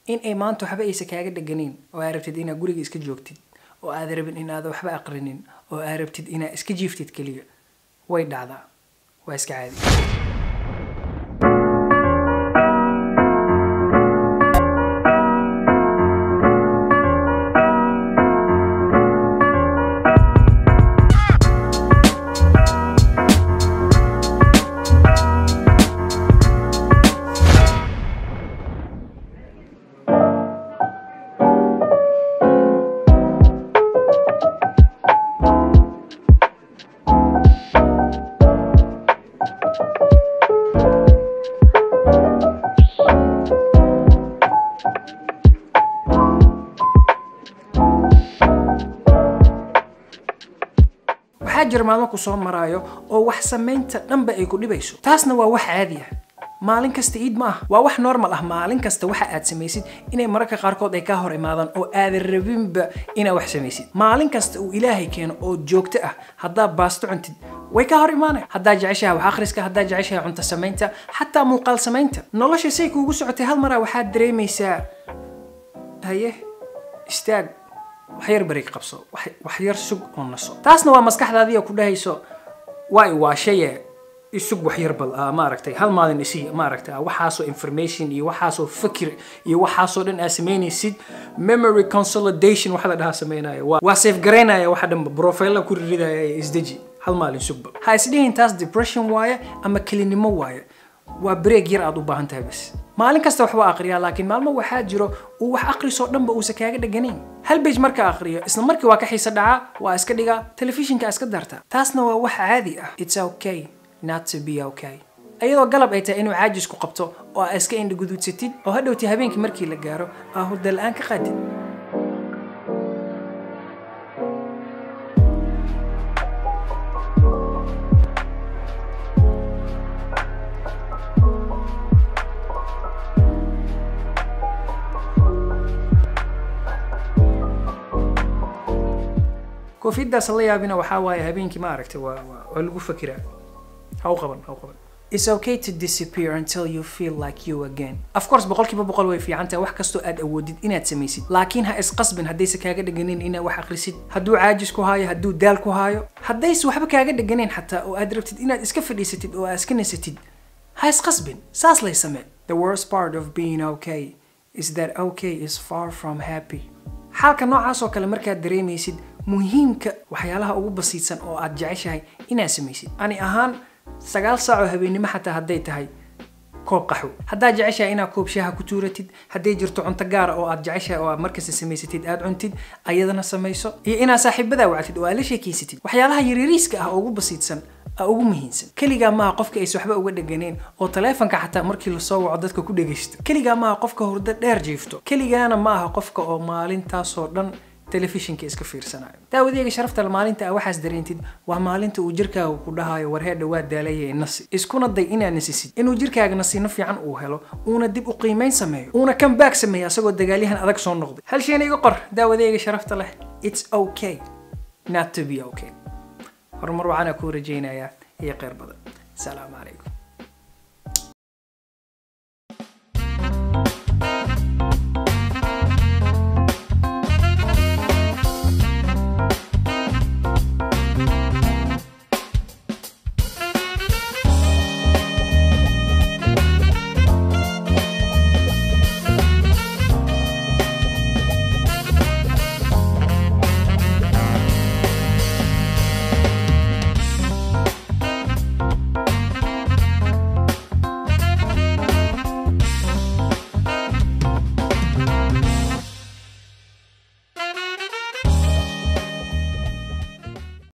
in ay maanta waxba aysa kaaga dheganayn oo aad rabtid inaad guriga iska joogtid oo aad rabin inaad waxba aqrinin oo aad rabtid inaad iska jiiftid keliya way dhacdaa waa iska caadi waxaa jira maalmo ku soo maraayo oo wax samaynta dhanba ay ku dhibayso taasna waa wax caadi ah maalin kasta iid ma ah waa wax normal ah maalin kasta waxa aad samaysid inay mararka qaarkood ay kaa hor imaadaan oo aadan rabinba inaad wax samaysid maalin kasta uu ilaahay keeno oo joogto ah haddaad baasto cuntid way kaa hor imaanaya haddaad jeceshahay wax akhriska haddaad jeceshahay cunto samaynta xataa muuqaal samaynta nolosha say kuugu socotay hal maraa waxaad dareemaysaa haye istaag wax yar bareeg qabso wax- wax yar sug oo naso taasna waa maskaxdaadii oo ku dhahayso waa i waashaye isug wax yar bal ah, maaragtay hal maalin isii maaragtay ah, waxaasoo information iyo waxaasoo fikir iyo waxaasoo dhan aad samaynaysid memory consolidation waxa la dhahaa samaynayo waa- waa safe garaynaya waxa dhanba profile ku riridaya ee isdeji hal maalin sugba ha isdhihin taas depression waaye ama kelinimo waaye waa break yar aad u baahan tahay bas maalin kasta waxba aqriyaa laakiin maalmo waxaa jiro uu wax aqrisoo dhanba uusan kaaga dheganayn hal bej marka aqriyo isla markii waa ka xiisa dhacaa waa iska dhigaa telefishinka iska darta taasna waa wax caadi ah it's okay not to be okay iyadoo galab ay tahay inuu caajisku qabto oo aa iska indha guduudsatid oo hadhowti habeenkii markii la gaaro aa hurda la-aan ka qaadid koofiyadaas la yaabina waxaa waaye habeenkii ma aragtay waa waa waa lagu fakiraa ha u qaban ha u qaban It's okay to disappear until you feel like you again. Of course, boqolkiiba boqol way fiican tahay wax kastoo aad awoodid inaad samaysid. Laakiin ha isqasbin haddayse kaaga dhaganin inaad wax akhrisid. Hadduu caajis ku haayo, hadduu daal ku haayo. Haddayse waxba kaaga dhaganin xataa oo aad rabtid inaad iska fadhiisatid oo aad iska nasatid. Ha isqasbin. Saas lay samee. The worst part of being okay is that okay is far from happy. xaalka noocaas oo kale markaad dareemaysid muhiimka waxyaalaha ugu basiidsan oo aad jeceshahay inaad samaysid ani ahaan sagaal saac oo habeennimo xataa hadday tahay koob qaxwo haddaad jeceshahay inaad koob shaaha ku tuuratid hadday jirto cunto gaara oo aad jeceshahay oo aad markasta samaysatid aad cuntid ayadana samayso iyo inaad saaxiibadaa wactid oo aad la sheekeysatid waxyaalaha yaryariiska ah oo ugu basiidsan aa ugu muhiimsan keligaa maaha qofka aysa waxba uga dheganeen oo taleefanka xataa markii lasoo waco dadka ku dhegaysto keligaa maaha qofka hurdo dheer jiifto keligaana maaha qofka oo maalintaasoo dhan telefishinka iska fiirsanayo daawadeega sharafta le maalinta aa waxaas dareentid waa maalinta uu jirkaaga ku dhahayo warheedha waa daalaya nasi iskuna day inaad nasisid inuu jirkaaga nasiino fiican uu helo uuna dib u qiimayn sameeyo uuna comeback sameeyo asagoo dagaalyahan adag soo noqday hal shayna iga qor daawadeega sharafta leh it's okay not to be okay horumar waxaana kuu rajaynayaa iyo kheyr badan salaamu calaykum